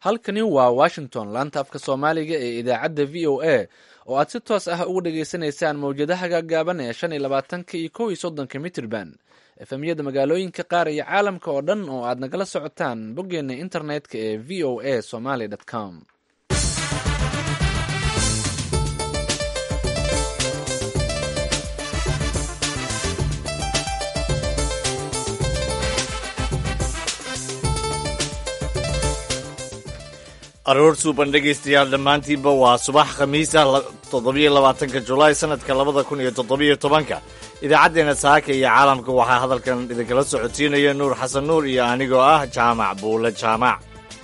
halkani waa washington laanta afka soomaaliga ee idaacadda v o a oo aad si toos ah uga dhageysanaysaan mawjadaha gaagaaban ee shan iyo labaatanka iyo kow iyo soddonka mitrban efemyada magaalooyinka qaar iyo caalamka oo dhan oo aad nagala socotaan boggeena internetka ee v o a somaly com aroor suuban dhegaystayaal dhammaantiinba waa subax khamiis ah toddobiyo labaatanka julaay sanadka labada kun iyo toddobiyo tobanka idaacaddeenna saaka iyo caalamka waxaa hadalkan idinkala socotiinaya nuur xasan nuur iyo anigoo ah jaamac buule jaamac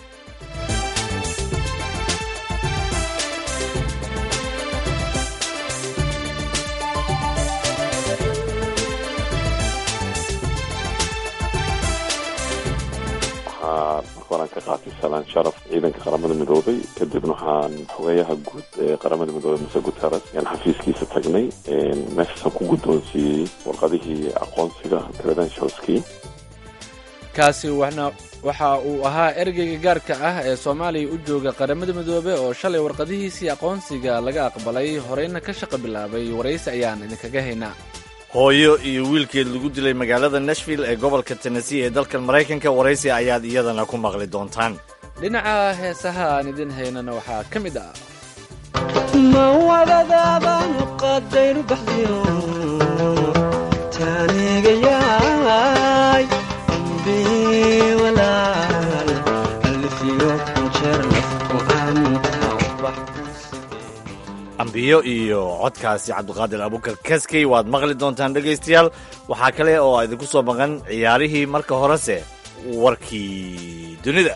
waxaan ka qaatay salaan sharaf ciidanka qaramada midoobay kadibna waxaan xogeeyaha guud ee qaramada midoobey muse guteres ayaan xafiiskiisa tagnay meeshaasaan ku guddoonsiiyey warqadihii aqoonsiga credentialskii kaasi waxa uu ahaa ergeyga gaarka ah ee soomaaliya u jooga qaramada midoobe oo shalay warqadihiisii aqoonsiga laga aqbalay horeyna ka shaqo bilaabay waraysi ayaan idinkaga haynaa hooyo iyo wiilkeed lagu dilay magaalada nashville ee gobolka tennessee ee dalkan maraykanka waraysi ayaad iyadana ku maqli doontaan dhinaca heesaha aan idin haynana waxaa ka mid ah mawadadaabanu qadaynu baxdiyo taanigayaay walaal alfiyo kunjeer lafku ambiyo iyo codkaasi cabdiqaadir abukar kaskey waad maqli doontaan dhegaystayaal waxaa kale oo idinku soo maqan ciyaarihii marka horese warkii dunida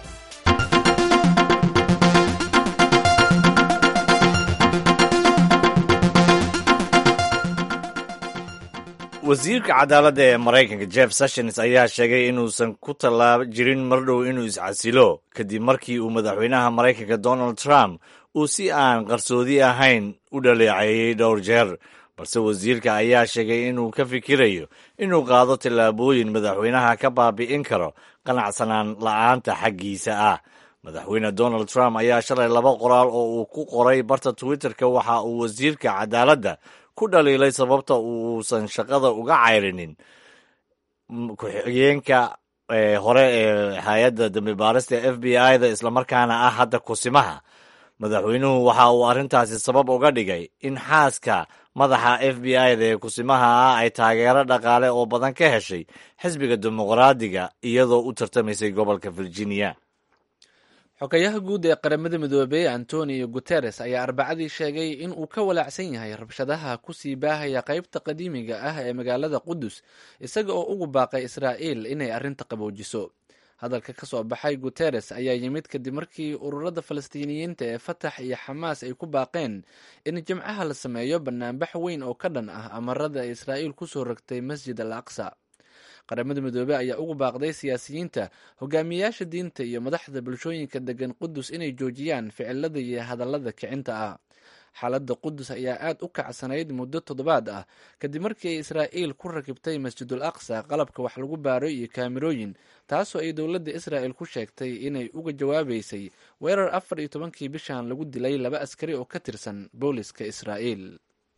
wasiirka cadaaladda ee maraykanka jeff sessions ayaa sheegay inuusan ku tallaaba jirin mardhow inuu iscasilo kadib markii uu madaxweynaha maraykanka donald trump uu si aan qarsoodi ahayn u dhaleeceeyey dhowr jeer balse wasiirka ayaa sheegay inuu ka fikirayo inuu qaado tallaabooyin madaxweynaha ka baabi'in karo qanacsanaan la'aanta xaggiisa ah madaxweyne donald trump ayaa shalay laba qoraal oo uu ku qoray barta twitterka waxa uu wasiirka cadaaladda ku dhaliilay sababta uusan shaqada uga cayrinin ku-xigeenka hore ee hay-adda dambi baarista f b i da islamarkaana ah hadda kusimaha madaxweynuhu waxa uu arrintaasi sabab uga dhigay in xaaska madaxa f b i da ee kusimaha ah ay taageero dhaqaale oo badan ka heshay xisbiga dimuqraadiga iyadoo u tartamaysay gobolka virginia xogayaha guud ee qaramada midoobey antonio guteres ayaa arbacadii sheegay in uu ka walaacsan yahay rabshadaha kusii baahaya qaybta qadiimiga ah ee magaalada qudus isaga oo ugu baaqay israa'iil inay arrinta qaboojiso hadalka ka soo baxay guteres ayaa yimid kadib markii ururada falastiiniyiinta ee fatax iyo xamaas ay ku baaqeen in jimcaha la sameeyo banaanbax weyn oo ka dhan ah amarada ay israa'iil kusoo rogtay masjid al aqsa qaramada midoobey ayaa ugu baaqday siyaasiyiinta hogaamiyayaasha diinta iyo madaxda bulshooyinka degan qudus inay joojiyaan ficilada iyo hadallada kicinta ah xaaladda qudus ayaa aad u kacsanayd muddo toddobaad ah kadib markii ay israa'iil ku rakibtay masjidul aqsa qalabka wax lagu baaro iyo kaamirooyin taasoo ay dowladda israa'el ku sheegtay inay uga jawaabaysay weerar afar iyo tobankii bishan lagu dilay laba askari oo ka tirsan booliska israa'iil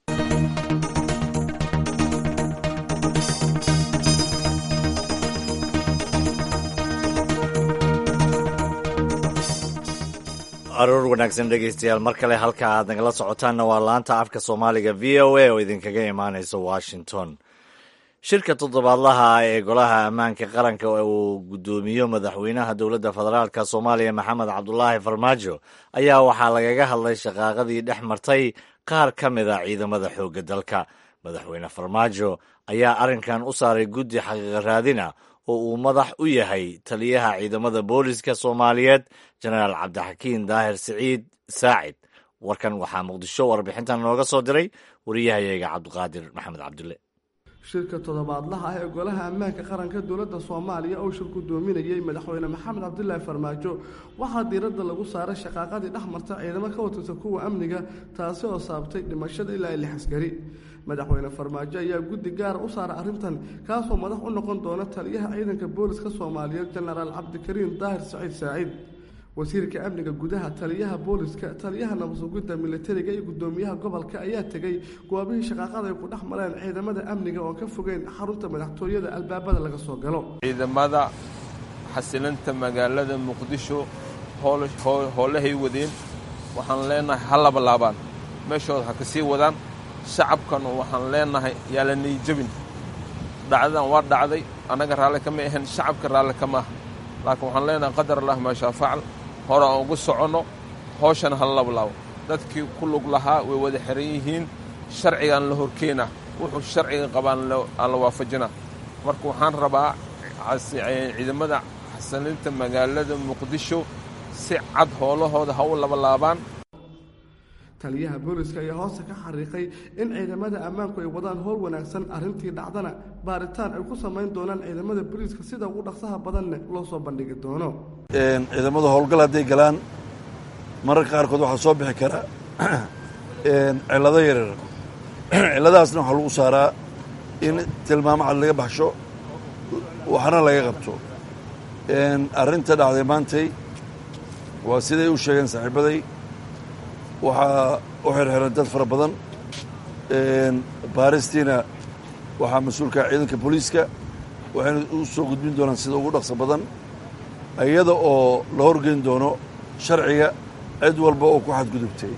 aroor wanaagsan dhegaystayaal mar kale halka aad nagala socotaanna waa laanta afka soomaaliga v o a oo idinkaga imaanaysa washington shirka toddobaadlaha ah ee golaha ammaanka qaranka uu guddoomiyo madaxweynaha dowladda federaalk soomaaliya maxamed cabdulaahi farmaajo ayaa waxaa lagaga hadlay shaqaaqadii dhex martay qaar ka mid a ciidamada xoogga dalka madaxweyne farmaajo ayaa arrinkan u saaray guddi xaqiiqa raadina oo uu madax u yahay taliyaha ciidamada booliska soomaaliyeed jenaraal cabdixakiin daahir siciid saacid warkan waxaa muqdisho warbixintan nooga soo diray wariyahayaga cabdiqaadir maxamed cabdulle shirka toddobaadlaha ah ee golaha ammaanka qaranka dowladda soomaaliya oo shir gudoominayay madaxweyne maxamed cabdilaahi farmaajo waxaa diiradda lagu saaray shaqaaqadii dhex marta ciidamo ka watirta kuwa amniga taasi oo saabtay dhimashada ilaa lix askari madaxweyne farmaajo ayaa guddi gaara u saaray arrintan kaasoo madax u noqon doona taliyaha ciidanka booliska soomaaliyeed jenaraal cabdikariin daahir saciid saacid wasiirka amniga gudaha taliyaha booliska taliyaha nabadsugidda militariga iyo guddoomiyaha gobolka ayaa tegey goobihii shaqaaqada ay ku dhex mareen ciidamada amniga oon ka fogeyn xarunta madaxtooyada albaabada laga soo galo ciidamada xasilinta magaalada muqdisho howlahay wadeen waxaan leenahay ha labalaabaan meeshooda ha ka sii wadaan shacabkanu waxaan leenahay yaa la niyijabin dhacdadan waa dhacday annaga raalli kama ahayn shacabka raalli kama aha laakiin waxaan leenahay qadar allah maashaa facal hore aan ugu soconno hooshana ha labalaabo dadkii ku lug lahaa way wada xiran yihiin sharcigaan la horkeenaa wuxuu sharciga qabaan aan la waafajinaa marka waxaan rabaa ciidamada xasilinta magaalada muqdisho si cad howlahooda ha u labalaabaan taliyaha booliska ayaa hoosta ka xariiqay in ciidamada ammaanku ay wadaan howl wanaagsan arrintii dhacdana baaritaan ay ku samayn doonaan ciidamada booliiska sida ugu dhaqsaha badanne loo soo bandhigi doono ciidamada howlgal hadday galaan mararka qaarkood waxaa soo bixi kara cillado yaryar cilladahaasna waxaa lagu saaraa in tilmaamo cad laga baxsho waxna laga qabto arrinta dhacday maantay waa siday u sheegeen saaxiibaday waxaa u xirxiran dad fara badan baaristiina waxaa mas-uulka ciidanka booliiska waxayna u soo gudbin doonaan sida ugu dhaqso badan iyada oo la horgeyn doono sharciga cid walba oo ku xadgudubtay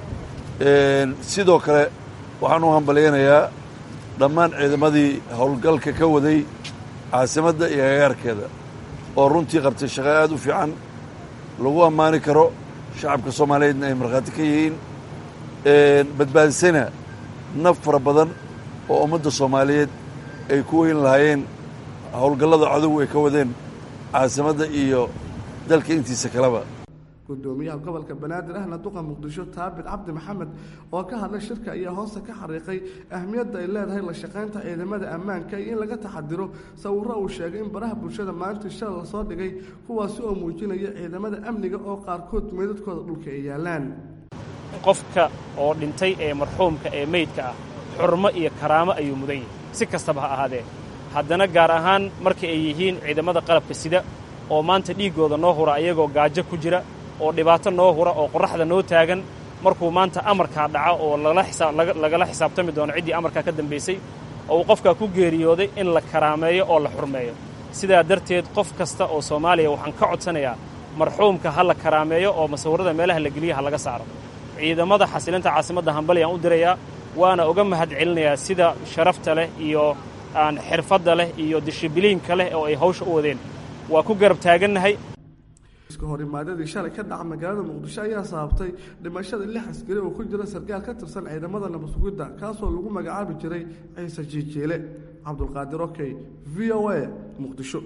sidoo kale waxaan u hambalyaynayaa dhammaan ciidamadii howlgalka ka waday caasimadda iyo agagaarkeeda oo runtii qabtay shaqo aad u fiican lagu ammaani karo shacabka soomaaliyeedna ay markhaati ka yihiin badbaadisana naf fara badan oo ummadda soomaaliyeed ay ku weyn lahaayeen howlgallada cadow ay ka wadeen caasimadda iyo dalka intiisa kaleba gudoomiyaha gobolka banaadir ahna duqa muqdisho taabit cabdi maxamed oo ka hadlay shirka ayaa hoosta ka xariiqay ahmiyadda ay leedahay la shaqaynta ciidamada ammaanka iyo in laga taxadiro sawirro uu sheegay in baraha bulshada maalintii shala lasoo dhigay kuwaasi oo muujinaya ciidamada amniga oo qaarkood meydadkooda dhulka ay yaalaan qofka oo dhintay ee marxuumka ee meydka ah xurmo iyo karaamo ayuu mudan yahay si kastaba ha ahaadee haddana gaar ahaan marka ay yihiin ciidamada qalabka sida oo maanta dhiiggooda noo hura ayagoo gaajo ku jira oo dhibaato noo hura oo qorraxda noo taagan markuu maanta amarkaa dhaco oo lagala xisaabtami doono ciddii amarkaa ka dambaysay oo uu qofkaa ku geeriyooday in la karaameeyo oo la xurmeeyo sidaa darteed qof kasta oo soomaaliya waxaan ka codsanayaa marxuumka ha la karaameeyo oo masawirrada meelaha la geliya ha laga saaro ciidamada xasilinta caasimadda hambalyaan u dirayaa waana uga mahad celinayaa sida sharafta leh iyo aan xirfadda leh iyo dishibiliinka leh oo ay hawsha u wadeen waa ku garab taagannahay iska horimaadadii shalay ka dhaca magaalada muqdisho ayaa sababtay dhimashada lix askari oo ku jira sarkaal ka tirsan ciidamada nabadsugidda kaasoo lagu magacaabi jiray ciise jiijeele cabdulqaadir okey v o a muqdisho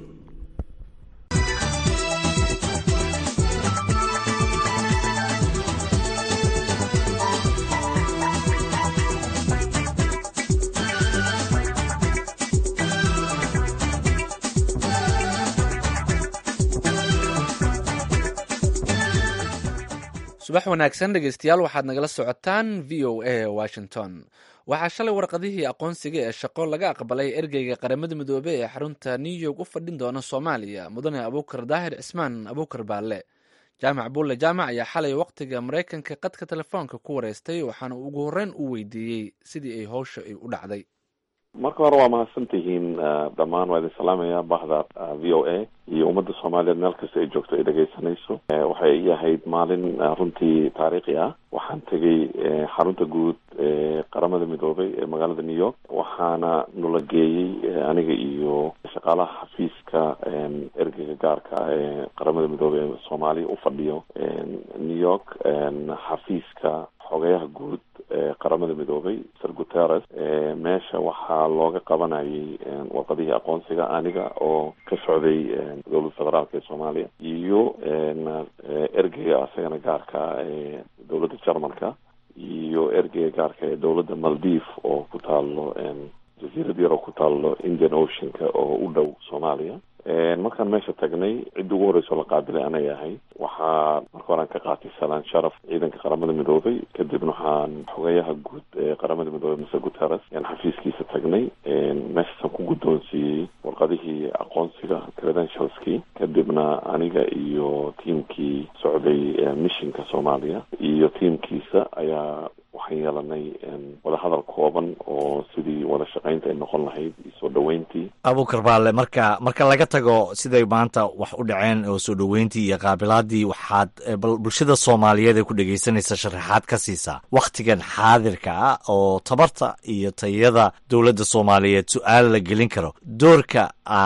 subax wanaagsan dhegeystayaal waxaad nagala socotaan v o a washington waxaa shalay warqadihii aqoonsiga ee shaqo laga aqbalay ergeyga qaramada midoobey ee xarunta new york u fadhin doona soomaaliya mudane abuukar daahir cismaan abuukar baalle jaamac buulle jaamac ayaa xalay wakhtiga maraykanka qadka telefoonka ku wareystay waxaana ugu horreyn u weydiiyey sidii ay howsha ay u dhacday marka hore waa mahadsan tihiin dhammaan waa idin salaamaya bahda v o a iyo ummadda soomaaliyeed meel kasta ay joogto ay dhegaysanayso waxay ii ahayd maalin runtii taariikhi ah waxaan tegey xarunta guud ee qaramada midoobay ee magaalada new york waxaana nula geeyey aniga iyo shaqaalaha xafiiska ergeyga gaarka ah ee qaramada midoobey ee soomaaliya u fadhiyo new york xafiiska xogayaha guud ee qaramada midoobay sir guterres meesha waxaa looga qabanayay warqadihii aqoonsiga aniga oo ka socday dowladda federaalka ee soomaaliya iyo ergeyga asagana gaarka ee dowladda jarmalka iyo ergeyga gaarka ee dowladda maldiv oo ku taalo jasiirad yar oo ku taalo indian oceanka oo u dhow soomaaliya markaan meesha tagnay cidda ugu horreysoo la qaabilay anay ahay waxaa marka horean ka qaatay salaan sharaf ciidanka qaramada midoobay kadibna waxaan xogeyaha guud ee qaramada midoobey mase guterres yaan xafiiskiisa tagnay meeshaasaan ku guddoonsiiyey guddoonsiiyey warqadihii aqoonsiga credentialskii kadibna aniga iyo tiimkii socday missionka soomaaliya iyo tiimkiisa ayaa waxaan yeelanay wadahadal kooban oo sidii wada shaqaynta ay noqon lahayd iyo soo dhoweyntii abuukar baale marka marka laga tago siday maanta wax u dhaceen oo soo dhoweyntii iyo qaabilaadii waxaad bal bulshada soomaaliyeed ee ku dhegaysanaysa sharaxaad ka siisaa wakhtigan xaadirka ah oo tabarta iyo tayada dowladda soomaaliyeed su-aal la gelin karo doorka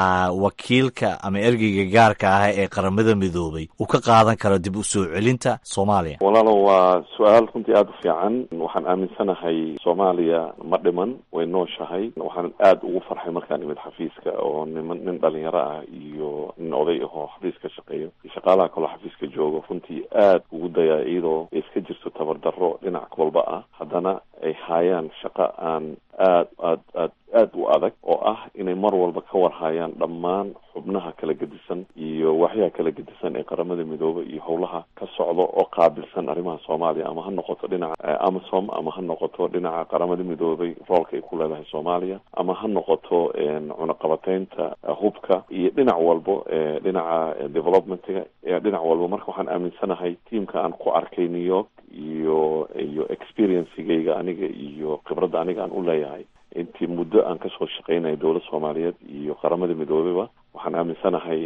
wakiilka ama ergeyga gaarka ah ee qaramada midoobay uu ka qaadan karo dib u soo celinta soomaaliya walaalo waa su-aal runtii aada u fiican waxaan aaminsanahay soomaaliya ma dhiman way nooshahay waxaan aada ugu farxay markaan imid xafiiska oo niman nin dhalinyaro ah iyo nin oday ahoo xafiiska shaqeeyo iyo shaqaalaha kaloo xafiiska joogo runtii aad ugu dayaa iyadoo ay iska jirto tabardarro dhinac walba ah haddana ay haayaan shaqo aan aad aad aad aad u adag oo ah inay mar walba ka warhayaan dhammaan xubnaha kala gedisan iyo waxyaha kala gedisan ee qaramada midoobe iyo howlaha ka socda oo qaabilsan arrimaha soomaaliya ama ha noqoto dhinaca amasom ama ha noqoto dhinaca qaramada midoobay roolka ay ku leedahay soomaaliya ama ha noqoto cunaqabateynta hubka iyo dhinac walbo dhinaca developmentiga dhinac walba marka waxaan aaminsanahay tiamka aan ku arkay new york iyo iyo experiencigayga aniga iyo khibradda aniga aan u leeyahay intii muddo aan kasoo shaqeynaya dowlad soomaaliyeed iyo qaramada midoobeyba waxaan aaminsanahay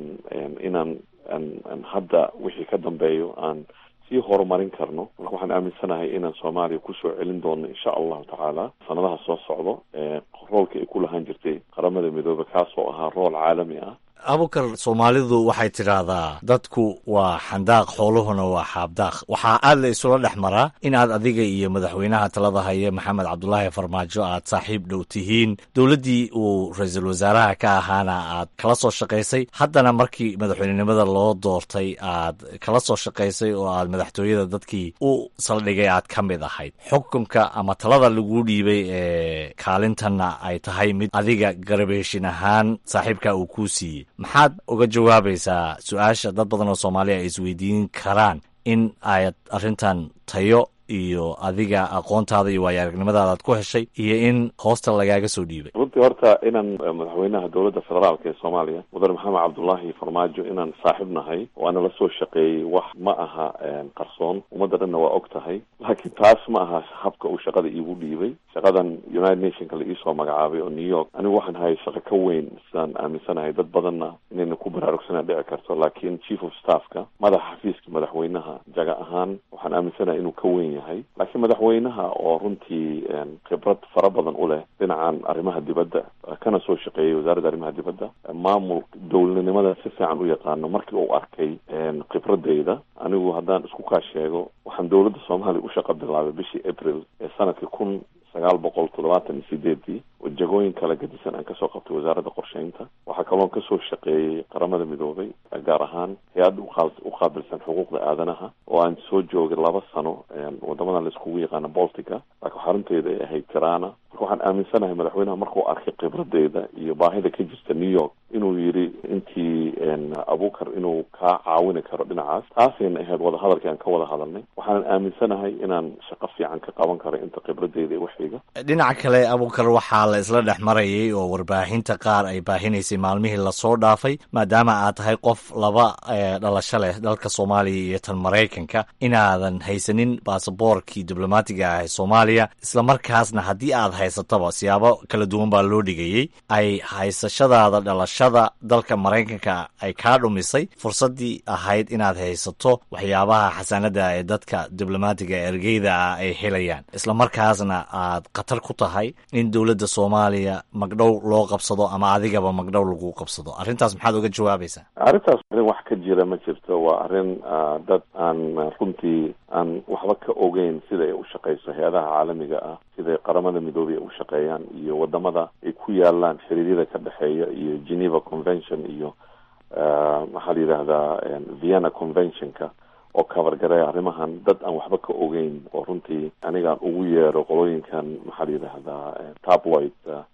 inaan aan hadda wixii ka dambeeyo aan sii horumarin karno marka waxaan aaminsanahay inaan soomaaliya kusoo celin doono insha allahu tacaala sanadaha soo socdo roolka ay ku lahaan jirtay qaramada midoobe kaasoo ahaa rool caalami ah abukar soomaalidu waxay tidhaahdaa dadku waa xandaaq xooluhuna waa xaabdaaq waxaa aad la isula dhex maraa in aad adiga iyo madaxweynaha talada haya maxamed cabdulaahi farmaajo aad saaxiib dhow tihiin dowladdii uu ra-iisul wasaaraha ka ahaana aad kala soo shaqaysay haddana markii madaxweynenimada loo doortay aad kala soo shaqaysay oo aad madaxtooyada dadkii u saldhigay aad ka mid ahayd xukunka ama talada laguu dhiibay ee kaalintanna ay tahay mid adiga garabeeshin ahaan saaxiibka uu kuu siiyey maxaad uga jawaabaysaa su-aasha dad badan oo soomaaliya ay isweydiin karaan in aad arrintan tayo iyo adiga aqoontaada iyo waayo aragnimadaada aad ku heshay iyo in hoosta lagaaga soo dhiibay runtii horta inaan madaxweynaha dowladda federaalka ee soomaaliya mudane maxamed cabdullaahi farmaajo inaan saaxiib nahay oo ana la soo shaqeeyey wax ma aha qarsoon ummadda dhanna waa og tahay laakiin taas ma aha habka uu shaqada iigu dhiibay shaqadan united nationka la iisoo magacaabay oo new york anigu waxaan hayay shaqo ka weyn sidaan aaminsanahay dad badanna inayna ku baraarugsanaa dhici karto laakiin chief of staffka madaxa xafiiska madaxweynaha jaga ahaan waxaan aaminsanahay inuu ka weyn yahay laakiin madaxweynaha oo runtii khibrad fara badan u leh dhinacan arrimaha dibadda kana soo shaqeeyay wasaaradda arrimaha dibadda maamul dowladnimada si fiican u yaqaano markii uu arkay khibradeyda anigu haddaan isku kaa sheego waxaan dowladda soomaaliya u shaqa bilaabay bishii april ee sanadkii kun sagaal boqol toddobaatan iyo sideedii oo jagooyin kala gadisan aan kasoo qabtay wasaaradda qorsheynta waxaa kaloon kasoo shaqeeyey qaramada midoobay gaar ahaan hay-adda u qaabilsan xuquuqda aadanaha oo aan soo joogay laba sano wadamadan laiskugu yaqaano boltica laakiin xarunteeda ay ahayd tirana marka waxaan aaminsanahay madaxweynaha markuu arkay khibradeyda iyo baahida ka jirta new york inuu yidhi intii abukar inuu kaa caawini karo dhinacaas taasayna ahayd wadahadalkii aan ka wada hadalnay waxaanan aaminsanahay inaan shaqo fiican ka qaban karo inta khibradeyda ee waxiga dhinaca kale abukar waxaa la isla dhex marayay oo warbaahinta qaar ay baahinaysay maalmihii lasoo dhaafay maadaama aad tahay qof laba dhalasho leh dalka soomaaliya iyo tan maraykanka inaadan haysanin baasaboorkii diblomaatiga ah ee soomaaliya islamarkaasna haddii aad haysatoba siyaabo kala duwan baa loo dhigayey ay haysashadaada dhalashada dalka maraykanka ay kaa dhumisay fursaddii ahayd inaad haysato waxyaabaha xasanada ee dadka diblomaatiga ergeyda ah ay helayaan islamarkaasna aad khatar ku tahay in dowladda soomaaliya magdhow loo qabsado ama adigaba magdhow lagu qabsado arrintaas maxaad uga jawaabaysaa arrintaas arrin wax ka jira ma jirto waa arrin dad aan runtii aan waxba ka ogeyn sida ay u shaqeyso hay-adaha caalamiga ah siday qaramada midoobey ay u shaqeeyaan iyo wadamada ay ku yaalaan xiriiryada ka dhexeeya iyo geneva convention iyo maxaa la yidhaahdaa vienna conventionka oo kabargareeya arrimahan dad aan waxba ka ogeyn oo runtii anigaan ugu yeero qolooyinkan maxaa la yidhaahdaa tabloid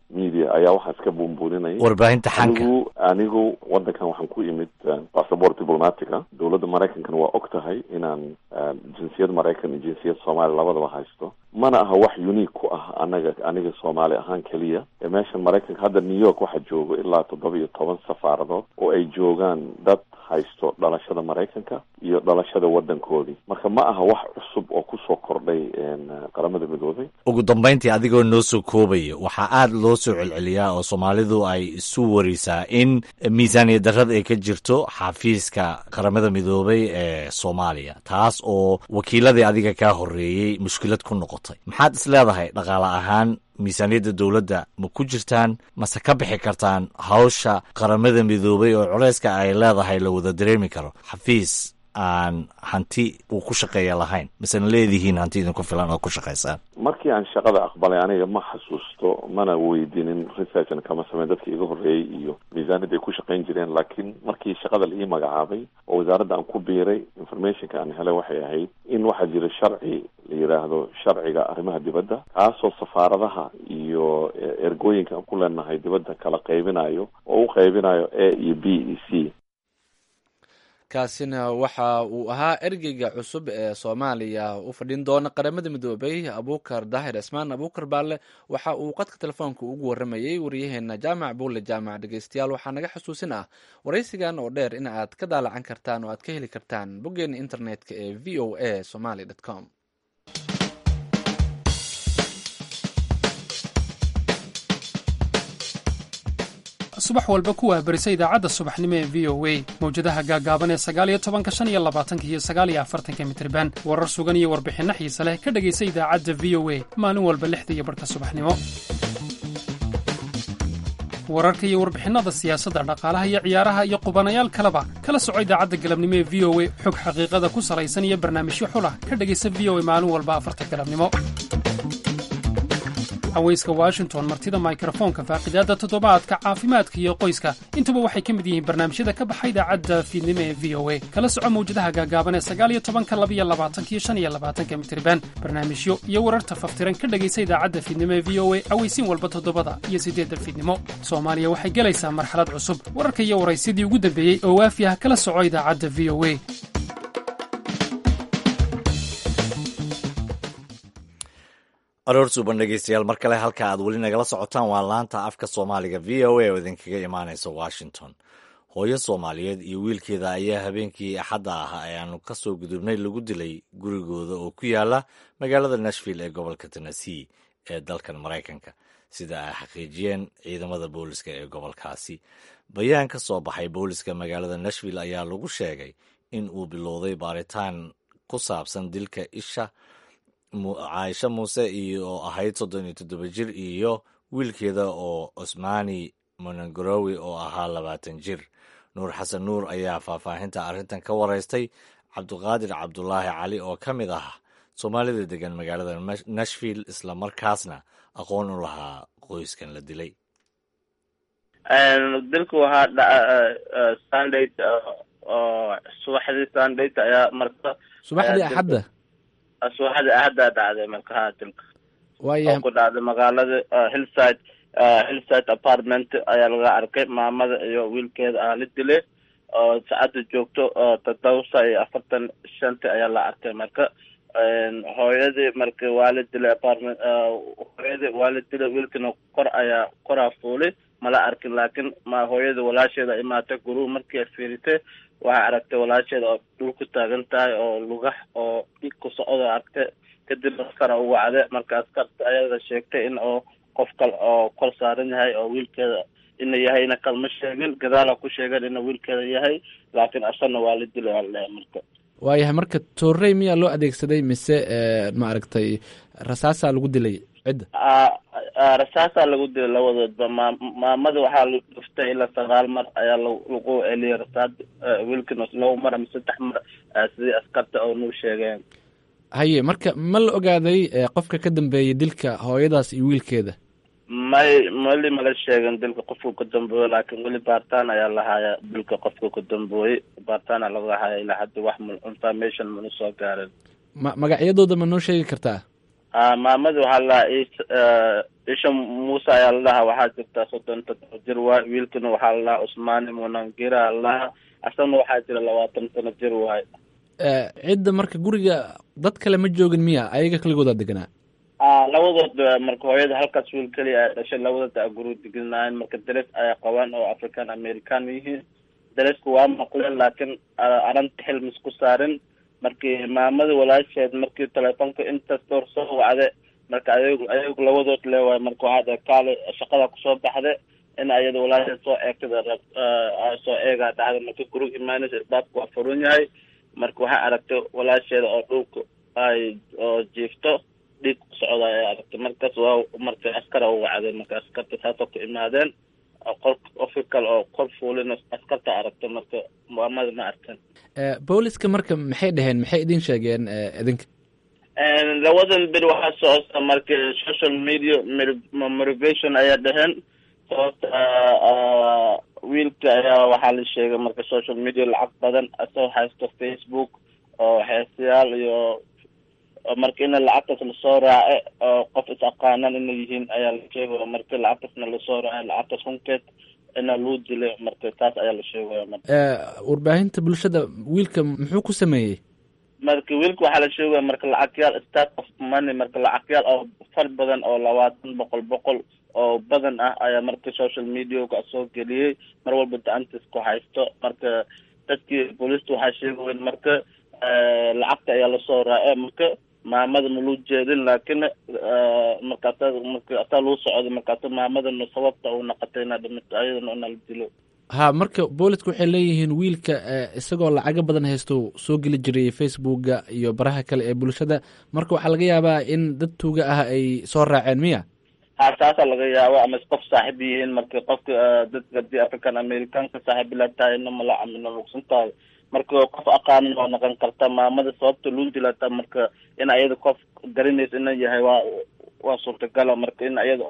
media ayaa waxaa iska buunbuuninaya warbaahinta xanka anigu anigu wadankan waxaan ku imid passport diplomatica dowladda maraykankana waa og tahay inaan jinsiyad maraykan iyo jinsiyad soomaaliya labadaba haysto mana aha wax unique ku ah anaga aniga soomaali ahaan keliya ee meeshan maraykanka hadda new york waxaa joogo ilaa toddoba iyo toban safaaradood oo ay joogaan dad haysto dhalashada maraykanka iyo dhalashada wadankoodii marka ma aha wax cusub oo kusoo kordhay qaramada midoobay ugu dambayntii adigoo noo soo koobaya waxaa aada loo soo celceliyaa oo soomaalidu ay isu warisaa in miisaaniya darrada ay ka jirto xafiiska qaramada midoobay ee soomaaliya taas oo wakiiladii adiga kaa horreeyey mushkilad ku noqotay maxaad is leedahay dhaqaale ahaan miisaaniyadda dowladda ma ku jirtaan mase ka bixi kartaan hawsha qaramada midoobay oo culeyska ay leedahay la wada dareemi karo xafiis aan hanti uu ku shaqeeya lahayn masena leedihiin hanti idinku filan oo ku shaqaysaan markii aan shaqada aqbalay aniga ma xasuusto mana weydinin researchna kama sameyn dadka iga horreeyey iyo miisaaniyadda ay ku shaqayn jireen laakiin markii shaqada la ii magacaabay oo wasaaradda aan ku biiray informationka aan helay waxay ahayd in waxaa jira sharci la yidhaahdo sharciga arrimaha dibadda kaasoo safaaradaha iyo ergooyinka aan ku leenahay dibadda kala qaybinayo oo u qaybinayo a iyo b e c kaasina waxa uu ahaa ergeyga cusub ee soomaaliya u fadhin doona qaramada midoobay abuukar daahir cismaan abuukar baalle waxa uu qadka telefoonka ugu waramayey waryaheena jaamac buulle jaamac dhegeystayaal waxaa naga xusuusin ah waraysigan oo dheer in aad ka daalacan kartaan oo aad ka heli kartaan boggeena internetka ee v o a somaly com subax walba kuwaa berisa idaacadda subaxnimo ee v o a mawjadaha gaagaaban ee sagaaliyo tobanka shan iyo labaatanka iyo sagaaliyo afartanka mitriban warar sugan iyo warbixinno xiise leh ka dhegaysa idaacadda v o a maalin walba lixda iyo barhka subaxnimo wararka iyo warbixinnada siyaasadda dhaqaalaha iyo ciyaaraha iyo qubanayaal kaleba kala soco idaacadda galabnimo ee v o a xog xaqiiqada ku salaysan iyo barnaamijyo xulah ka dhegaysa v o a maalin walba afarta galabnimo haweyska washington martida mikrofoonka faaqidaadda toddobaadka caafimaadka iyo qoyska intuba waxay ka mid yihiin barnaamijyada ka baxa idaacadda fiidnimo ee v o a kala soco mawjadaha gaagaaban ee sagaaliyo tobanka labiyo labaatanka iyo shan iyo labaatanka mitriban barnaamijyo iyo wararta faftiran ka dhegaysa idaacadda fiidnimo ee v o a aweysiin walba toddobada iyo siddeedda fiidnimo soomaaliya waxay gelaysaa marxalad cusub wararka iyo waraysyadii ugu dambeeyey oo waafi ah kala soco idaacadda v o a aroor suuban dhegeystayaal mar kale halka aad weli nagala socotaan waa laanta afka soomaaliga v o a oo idinkaga imaanaysa washington hooyo soomaaliyeed iyo wiilkeeda ayaa habeenkii axadda ah ee aanu ka soo gudubnay lagu dilay gurigooda oo ku yaala magaalada nashville ee gobolka tennessee ee dalkan maraykanka sida ay xaqiijiyeen ciidamada booliska ee gobolkaasi bayaan ka soo baxay booliska magaalada nashville ayaa lagu sheegay in uu bilowday baaritaan ku saabsan dilka isha caaisha muuse iyo oo ahayd soddon iyo toddoba jir iyo wiilkeeda oo cusmaani monangorowi oo ahaa labaatan jir nuur xasan nuur ayaa faahfaahinta arrintan ka waraystay cabdiqaadir cabdulaahi cali oo ka mid ah soomaalida degan magaalada nashville isla markaasna aqoon u lahaa qoyskan la dilay dilku waxaa sunday subaxdii sunday ayaa marka subaxdii axadda subaxdii axaddaa dhacday marka ha dilka waaya oo ku dhacday magaalada hillside hillside apartment ayaa laga arkay maamada iyo wiilkeeda ah la dilay oo saacadda joogto toddoba iyo afartan shanti ayaa la arkay marka hooyadii marka waa la dilay apartment hooyadii waa la dilay wiilkina kor ayaa koraa fuulay mala arkin laakiin ma hooyada walaasheeda imaatay guruhu markii ay fiiritay waxay aragtay walaasheeda oo dhul ku taagan tahay oo lugax oo dhig ku socda aragtay kadib askara u wacday marka askarta ayada sheegtay in oo qof kale oo kor saaran yahay oo wiilkeeda ina yahayna kalma sheegin gadaala ku sheegeen ina wiilkeeda yahay laakiin asagna waa la dilay waa la dhahay marka waayahay marka toorrey miyaa loo adeegsaday mise maaragtay rasaasaa lagu dilay cidda rasaasaa lagu dilay labadoodba maa maamada waxaa la dhuftay ilaa sagaal mar ayaa lagu celiyay rasaad wiilkina laba mar ama saddex mar sidii askarta oo nuu sheegeen haye marka ma la ogaaday qofka ka dambeeyay dilka hooyadaas iyo wiilkeeda may weli mala sheegin dilka qofka ka dambeoye laakiin weli baaritaan ayaa lahaaya dilka qofka ka dambeoyey baaritaana laga haya ilaa hadda wax m information mana soo gaarin ma magacyadooda ma noo sheegi kartaa maamada waxaa la dhahaa isha muuse ayaa la dhahaa waxaa jirta soddon toddoba jir waay wiilkana waxaa la dhahaa cusmaani munangira la dhahaa asagna waxaa jira labaatan sano jir waay cidda marka guriga dad kale ma joogin miya ayaga kaligoodaa deganaa labadood marka hooyada halkaas wiil keliya ay dhashay labadood a guriga deganaayeen marka dares ayaa qabaan oo african american yihiin dareska waa maqleen laakiin aranta xil misku saarin markii maamada walaasheed markii telefoonka intaas door soo wacde marka ayag ayagu labadood leewaay marka waxaa dhahay kaale shaqada kusoo baxde in ayada walaasheed soo eegtada rab soo eegaa dhacda marka guriga imaanaysa isbaabka waa furun yahay marka waxay aragtay walaasheeda oo dhulka ay oo jiifto dhiig ku socda ay aragtay markaas waa marka askara u wacday marka askarta saasoo ku imaadeen qol official oo kor fuulin askarta aragtay marka maamada ma arkan booliska marka maxay dhaheen maxay idin sheegeen idinka labadan bir waxaa socota marka social media motivation ayaa dhaheen sababta wiilka ayaa waxaa la sheegay marka social media lacag badan asoo haysto facebook oo heesayaal iyo marka ina lacagtaas lasoo raace oo qof is aqaanaan inay yihiin ayaa la sheegaya marka lacagtaasna lasoo raace lacagtaas hunkeed ina loo dilay marka taas ayaa la sheegaya marka warbaahinta bulshada wiilka muxuu ku sameeyey marka wiilka waxaa la sheegaya marka lacagyaal start of money marka lacagyaal oo far badan oo labaatan boqol boqol oo badan ah ayaa marka social mediaga soo geliyey mar walba gacantiis ku haysto marka dadkii booliista waxaa sheegayen marka lacagta ayaa lasoo raace marka maamada ma loo jeedin laakiin markaasa marka asaa loo socday markaasa maamadana sababta uu naqatay inaa dhimito ayadana ina la dilo ha marka booliska waxay leeyihiin wiilka isagoo lacago badan haysto soo geli jiray facebooka iyo baraha kale ee bulshada marka waxaa laga yaabaa in dad tuuga ah ay soo raaceen miya ha taasaa laga yaaba ama qof saaxiib yihiin marka qofka dadka hadii african americanka saaxiib ila tahay ina malaca mina lugsan tahay marka qof aqaanin waa noqon karta maamada sababta loo dilata marka in ayada qof garanaysa ina yahay waa waa suurtagala marka in ayada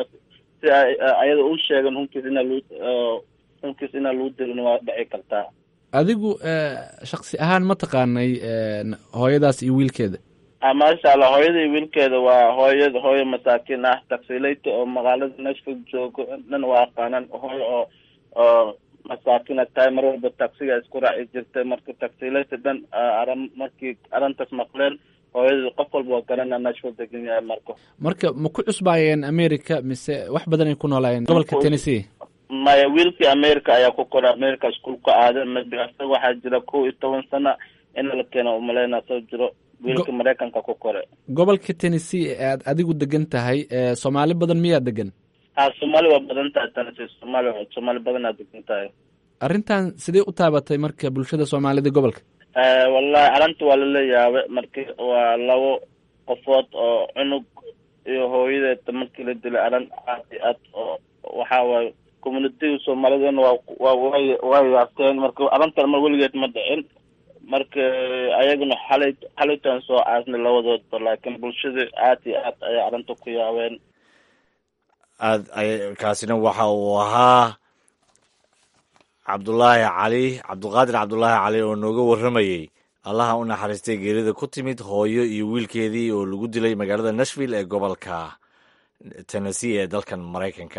si ayada u sheegan hunkiis ina loo hunkiis inaa loo dilin waa dhici kartaa adigu shaksi ahaan ma taqaanay hooyadaas iyo wiilkeeda maasha allah hooyada iyo wiilkeeda waa hooyada hooyo masaakiin ah taxileyta oo magaalada nashville joogo dhan waa aqaanaan hooyo oo oo masaakina tahay mar walba taxiga isku raaci jirtay marka taxileyta dhan aran markii arrintaas maqleen hooyada qof walba waa garana nashville degan yahay marka marka ma ku cusbaayeen america mise wax badan ay ku noolaayeen gobolka tennessee maya wiilkii america ayaa ku koray america iskuol ka aaday maybe asaga waxaa jira kow iyo toban sana in la keeno umaleyna soo jiro wiilka maraykanka ku koray gobolka tennessee ee aad adigu degan tahay soomaali badan miyaa degan ha soomaali waa badan tahay tennessee soomaali soomaali badanaa degan tahay arrintan sidee u taabatay marka bulshada soomaalida gobolka wallahi arrinta waa lala yaabay marki waa labo qofood oo cunug iyo hooyadeed markii la dilay arrin aad iyo aad oo waxaa waaye communitiga soomaalidana waa waa way waa yaabteen marka arrintan mar weligeed ma dhicin marka ayaguna xalay xalaytan soo aasnay labadoodba laakiin bulshada aad iyo aad ayay arrinta ku yaabeen aad ay kaasina waxa uu ahaa cabdulaahi cali cabdiqaadir cabdulaahi cali oo nooga warramayey allaha u naxariistay geerida ku timid hooyo iyo wiilkeedii oo lagu dilay magaalada nashville ee gobolka tennessee ee dalkan maraykanka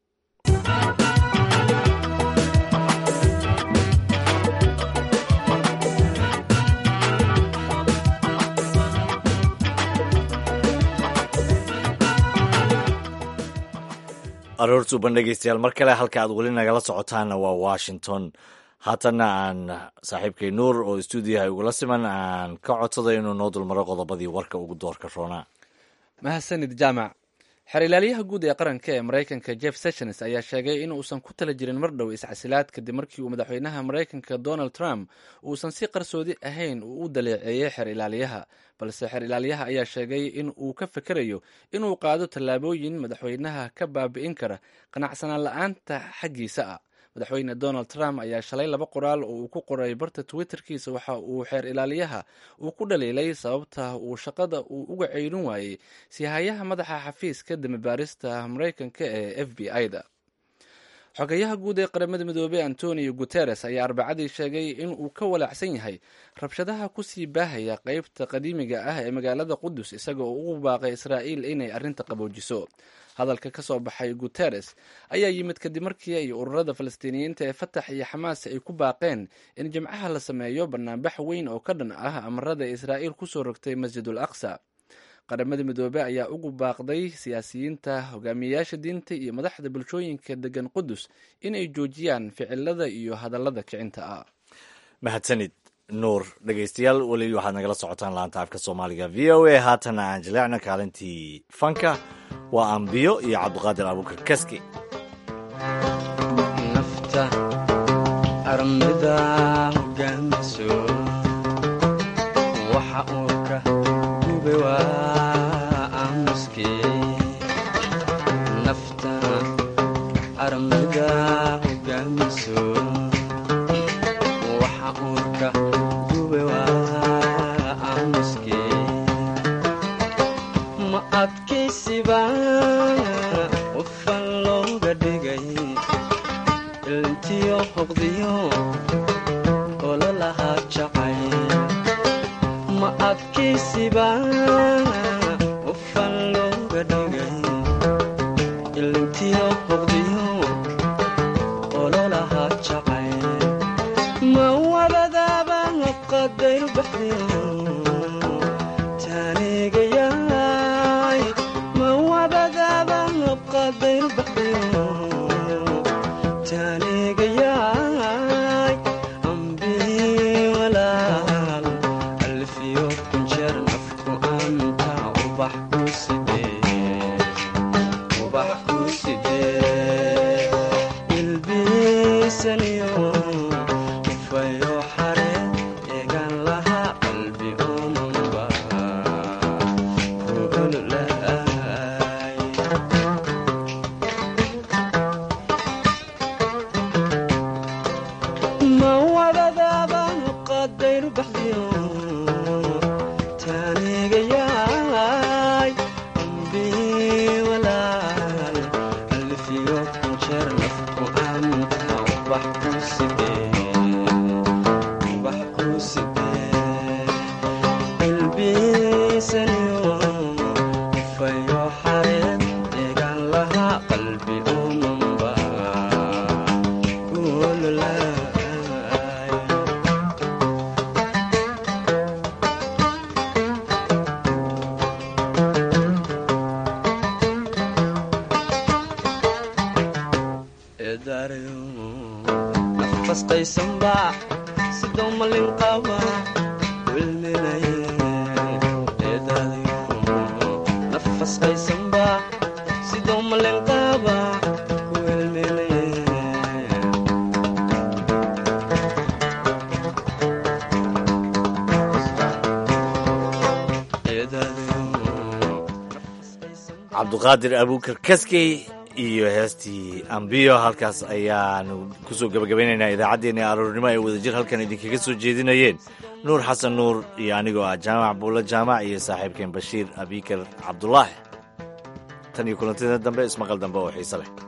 aroortu ban dhegeystayaal mar kale halka aad weli nagala socotaanna waa washington haatanna aan saaxiibkay nuur oo stuudiyaha igula siman aan ka codsaday inuu noo dulmaro qodobadii warka ugu doorka roonaa mahadsanid jaamac xer ilaaliyaha guud ee qaranka ee maraykanka jeff sessions ayaa sheegay in uusan ku tala jirin mar dhow iscasilaad kadib markii uu madaxweynaha maraykanka donald trump uusan si qarsoodi ahayn uu u daleeceeyey xer ilaaliyaha balse xer ilaaliyaha ayaa sheegay in uu ka fekerayo inuu qaado tallaabooyin madaxweynaha ka baabi'in kara qanacsanaan la-aanta xaggiisa ah madaxweyne donald trump ayaa shalay laba qoraal oo uu ku qoray barta twitterkiisa waxa uu xeer ilaaliyaha uu ku dhaliilay sababta uu shaqada uu uga ceyrin waayey sihayaha madaxa xafiiska damibaarista maraykanka ee f b i da xogayaha guud ee qaramada midoobey antonio guteres ayaa arbacadii sheegay in uu ka walaacsan yahay rabshadaha kusii baahaya qeybta qadiimiga ah ee magaalada qudus isaga oo ugu baaqay israa'iil inay arrinta qaboojiso hadalka ka soo baxay guteres ayaa yimid kadib markii ay ururada falastiiniyiinta ee fatax iyo xamaas ay ku baaqeen in jimcaha la sameeyo banaanbax weyn oo ka dhan ah amarada israa'iil kusoo rogtay masjidul aqsa qaramada midoobe ayaa ugu baaqday siyaasiyiinta hogaamiyeyaasha diinta iyo madaxda bulshooyinka degan qudus inay joojiyaan ficilada iyo hadallada kicinta ah mahadsanid nuur dhegaystayaal weli waxaad nagala socotaan laanta afka soomaaliga v o a haatana aan jileecna kaalintii fanka waa ambiyo iyo cabdiqaadir abuukar kaski nafta armida hogaamiso waxa uu ka gube waa aamuske nafta armida hogaamiso waxa uu ka gube waa aamuske ma adkaysiba qofan looga dhigay ilintiyo hoqdiyo ololahaa jacay ma adkaysiba qofan looga dhigay ilintiyo hoqdiyo ololahaa jacay ma wabadaaba qadayru baxdiyo taanigayaay ma wabadaaba qadayru baxdiyo taanigayaay ambii walaal alfiyo kunjeer nafku anta ubax ku sidee ubax ku sidee ilbiisaniyo ufayo xare eegan laha qalbi omanba kuululaay ma wadadaaba qadayru baxdiyo taanigayaay ambii walaal alfiyo kunjeer nafku anta ubax ku sidee ubax ku sidee ilbiisaniyo ufayo xareed eegan laha qalbi omanba kuululaay eedaarayo nafasqaysanba sidoo malin qaba wilminaye eedaadayo nafasqaysanba sidoo malin qaba wilminaye cabduqaadir abuukar kaskey iyo heestii ambiyo halkaas ayaanu kusoo gebagabaynaynaa idaacaddeenna aroornimo ay wadajir halkan idinkaga soo jeedinayeen nuur xasan nuur iyo anigoo ah jaamac buulla jaamac iyo saaxiibkeen bashiir abikar cabdulaahi tan iyo kulantada dambe ismaqal dambe oo xiise leh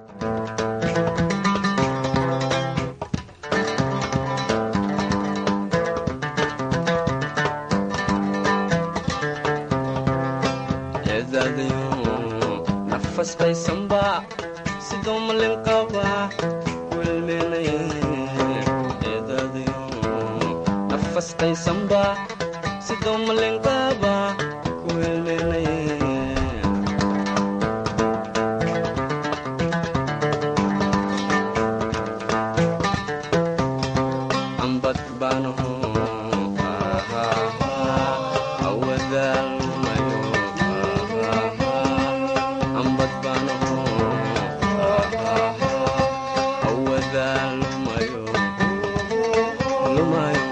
eedaadayo nafasqaysanba sidoo malin qaba wilminaye eedaadayo nafasqaysanba sidoo malin qaba wilminaye ambad baanaho awadaalmayo ambad baanaho awadaalmayo lumayo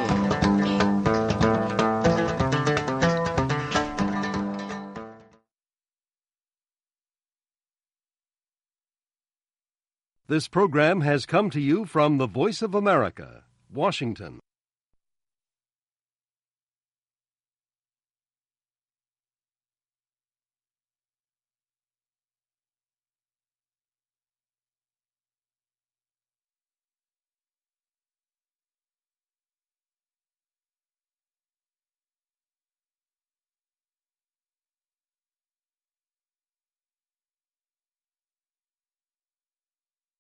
This program has come to you from the Voice of America, Washington.